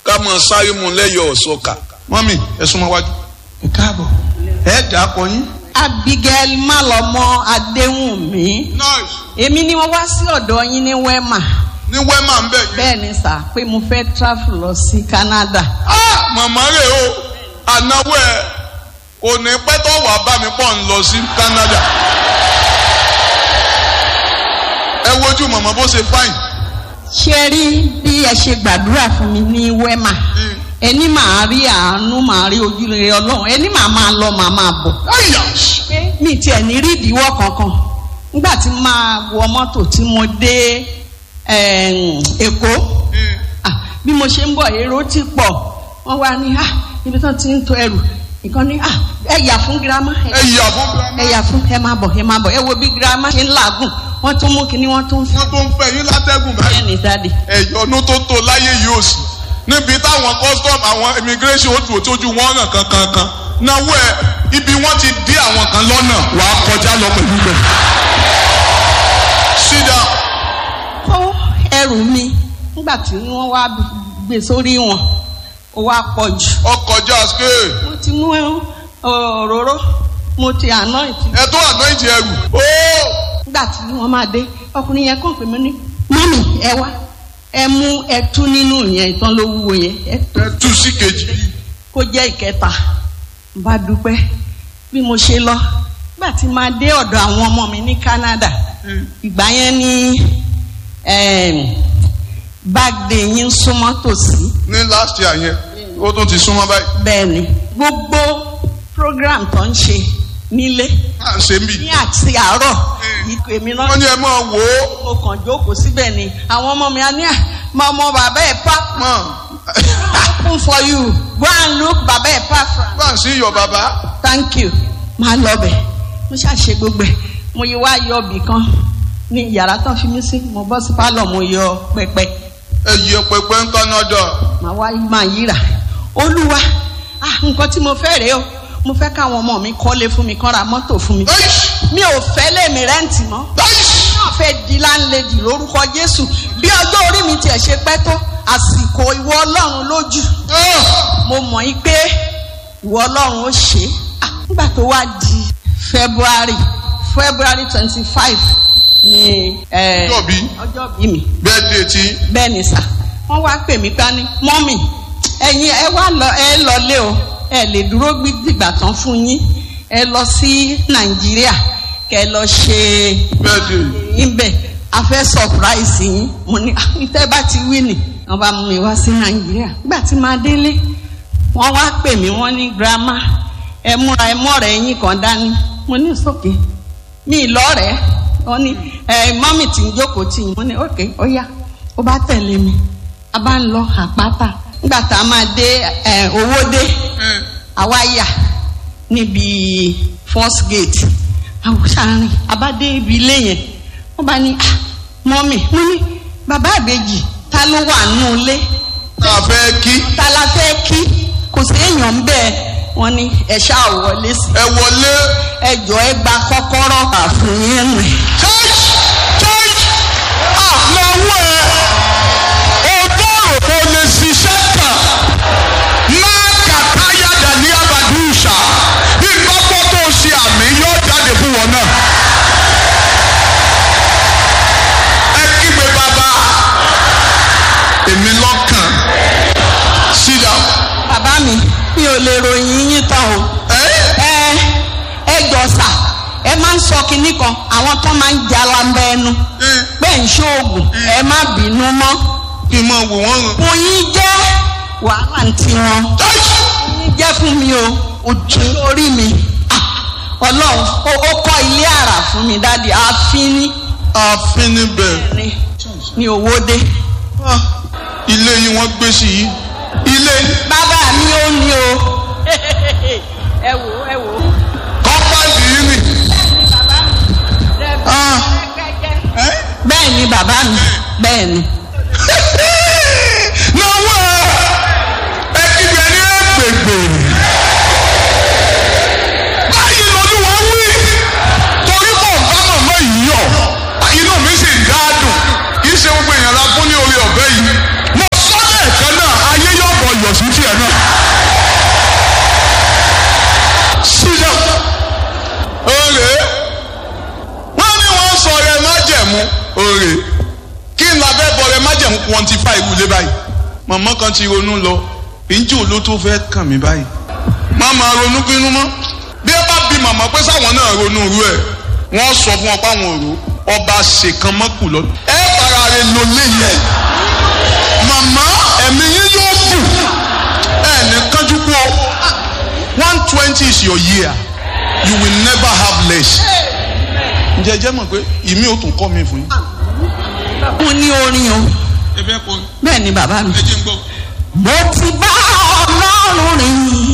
ká mọ̀ sáré mu lẹ́yọ̀ ọ̀ṣọ́ka. mọ́mì ẹ súnmọ́ wájú. ẹ káàbọ̀ ẹ dà á pọ̀ yín. Abigail Malọmọ Adéwùnmí. nice Èmi ni wọ́n wá sí ọ̀dọ̀ yín ní Wema. ní wẹ́mà ń bẹ̀ yín. Bẹ́ẹ̀ ni sà pé mo fẹ́ travel lọ sí Canada. Ah, màmá rẹ̀ o ànáwó ẹ̀ kò ní pẹ́ tó wà bá mi pọ̀ ń lọ sí Canada. ẹ wojú màmá bó ṣe fáìn. Ṣé rí bí ẹ ṣe gbàdúrà fún mi ní Wema? Ẹni màá rí àánú màá rí ojúrere Ọlọ́run. Ẹni màá máa lọ màá máa bọ̀. Àyà! Pé mi tiẹ̀ ní rí ìdíwọ́ kankan. Nígbà tí máa wọ mọ́tò tí mo dé ẹ̀m, Èkó. Ah, bí mo ṣe ń bọ̀ èrò ti pọ̀ wọ́n wá ní ah ibi tán ti ń to ẹrù nǹkan ní ah ẹ yà fún girama ẹ yà fún girama. ẹ yà fún ẹ máa bọ̀ ẹ máa bọ̀ ẹ wo bí girama ṣe ń làágùn wọ́n tún mú kinní wọ́n tún fún wọ́n tó ń fẹ́ yín látẹ́gùn báyìí. ẹ ní dáàdì. ẹ̀yọ́nú tó tó láyé yìí ò sí níbi táwọn custom àwọn immigration ó dùn tójú wọn ràn kankankan náwó ẹ ibi wọn ti dí àwọn kan lọ́nà wàá kọjá lọ pẹ̀lú bẹ̀. sit down. kó ẹrù mi nígbà tí wọ́n wá gbé sórí wọn ó wá pọ̀ jù ọkọjá scale mo ti mú òróró mo ti àná ìtì ẹ tó àná ìjì ẹrù. ó nígbà tí wọ́n máa dé ọkùnrin yẹn kàn pé mo ní mọ́mì ẹ wá ẹ mú ẹtú nínú yẹn ìtàn ló wúwo yẹn ẹ tú ẹ tú sí kejì. kó jẹ́ ìkẹta n bá dúpẹ́ bí mo ṣe lọ nígbà tí máa dé ọ̀dọ̀ àwọn ọmọ mi ní Canada ìgbà yẹn ní báàgì yín súnmọ́ tòsí ní last year yẹn ó tún ti súnmọ́ báyìí. bẹ́ẹ̀ ni gbogbo program tó ń ṣe nílé à ń ṣe ń bì. ní àti àárọ̀ ìkọ̀ èmi náà wọ́n ní ẹ máa wò ó. mo kàn jókòó síbẹ̀ ni àwọn ọmọ mi á ní à máa mọ bàbá ẹ̀ pa mọ̀ open for you go and look bàbá ẹ̀ pa from bá ń sí iyọ̀ bàbá. thank you máa lọ bẹ̀ mo ṣàṣe gbogbo ẹ̀ mo yí wá yọ ibì kan ní yàrá tán fi mí sí mo bọ́ sí pálọ̀ mo yọ pẹpẹ ẹ yẹ pẹpẹ ń Canada. màá wá máa yíra olúwa ah nǹkan tí mo fẹ́ rèé o mo fẹ́ káwọn ọmọ mi kọ́lé fún mi kán ra mọ́tò fún mi Aish! mi ò fẹ́ lèmi rẹ́ǹtì mọ́ Aish! náà fẹ́ di láńlẹ́dì lórúkọ Jésù bí ọjọ́ orí mi tiẹ̀ ṣe pẹ́ tó àsìkò ìwọ Ọlọ́run lójú Ah! mo mọ̀ yí pé ìwọ Ọlọ́run ó ṣe é Ah, nígbà tó wá di February February twenty five ni eh, Ọjọ́ bí? ọjọ́ bí mi birthday tí bẹ́ẹ̀ ni sà wọ́n wá pè mí pa ní mọ́mì ẹ̀yin ẹ wá lọ ẹ lọlé o ẹ lè dúró gbígbà tán fún yín ẹ lọ sí Nàìjíríà kẹ lọ ṣe birthday. ibẹ̀ a fẹ́ surprise yín mo ní "Ah, ìtẹ́ bá ti wí nì wọ́n bá mú mi wá sí Nàìjíríà nígbà tí máa délé wọ́n wá pè mí wọ́n ní grandma ẹ múra ẹ mọ́rẹ̀ yín kan dání mo ní sókè mi lọ́rẹ̀ẹ́ wọ́n ní ẹ mọ́mì tí ń jókòó tì yín mo ní òkè ó yá ó bá tẹ̀lé mi a bá ń lọ àpáta nígbà tá a máa dé ẹ owó dé àwa yà níbi first gate àwòsàárín abádé ibi ilé yẹn wọ́n bá ní ah mọ́mì mo ní bàbá àbèjì ta ló wà nù ilé tá a fẹ́ kí ta la fẹ́ kí kò sí èèyàn ń bẹ́ẹ̀ wọ́n ní ẹ ṣáà wọlé sí ẹ wọlé. ẹjọ́ ẹ gba kọ́kọ́rọ́ àfún yín rìn. church church àlọ́wọ́ ẹ̀ ọgọ́rùn kò lè ṣiṣẹ́ kàn máa kàkà yàdà ní abàdúṣà ìgbọ́pọ̀ tó ṣe àmì yóò jáde fún wọn náà. ẹ kígbe bàbá èmi lọ́kàn sit down. bàbá mi mi ò lè ròyìn yín tán o. ẹ ẹ ẹ jọ̀sà ẹ máa ń sọ kinní kan àwọn tó máa ń jalamba ẹnu ẹ pé ń ṣoògùn ẹ má bínú mọ́ kí n máa wò wọ́n rán. oyin jẹ́ wàhálà ń tiwọn church oyin jẹ́ fún mi o ojú orí mi Ah, ọlọ́run ó ó kọ́ ilé àrà fún mi dáàdi ààfin ní ààfin níbẹ̀. ní ní Owódé Ah, ilé yìí wọ́n gbé sí yìí ilé bàbá mi ò ní o ẹ wò ẹ wò kọ́pàdì yìí nì. Ah, ẹ́? bẹ́ẹ̀ ni bàbá mi bẹ́ẹ̀ ni. náwó ẹ kígbe ní ẹgbẹgbẹ. báyìí lolúwa wí torí mò ń bá màmá yìí yọ inú mi sì ń dá dùn kì í ṣe gbogbo èèyàn la fún ní orí ọ̀bẹ yìí. mo sọ lẹ́ẹ̀kan náà ayé yọ̀ bọ̀ rè kí n labẹ́ bọ̀rẹ̀ májẹ̀mú quantify irú ilé báyìí màmá kan ti ronú lọ ìjì ló tó fẹ́ kàn mí báyìí má máa ronú pinnu mọ́ bí ẹ bá bi màmá pé sáwọn náà ronú irú ẹ̀ wọ́n sọ fún ọ páwọn òru ọba ṣèkan mọ́kù lọ ẹ fara rẹ lò léyẹ màmá ẹ̀mí yín yóò bù ẹ ní kánjú kú one twenty is your year you will never have less ǹjẹ́ ẹ jẹ́ mọ̀ pé ìmí ò tún kọ́ mi fún yín. mo ní orin o ẹ fẹ́ kọ́ bẹ́ẹ̀ ni bàbá mi. ẹ jẹ́ ń gbọ́. mo ti bá ọlọ́run rìn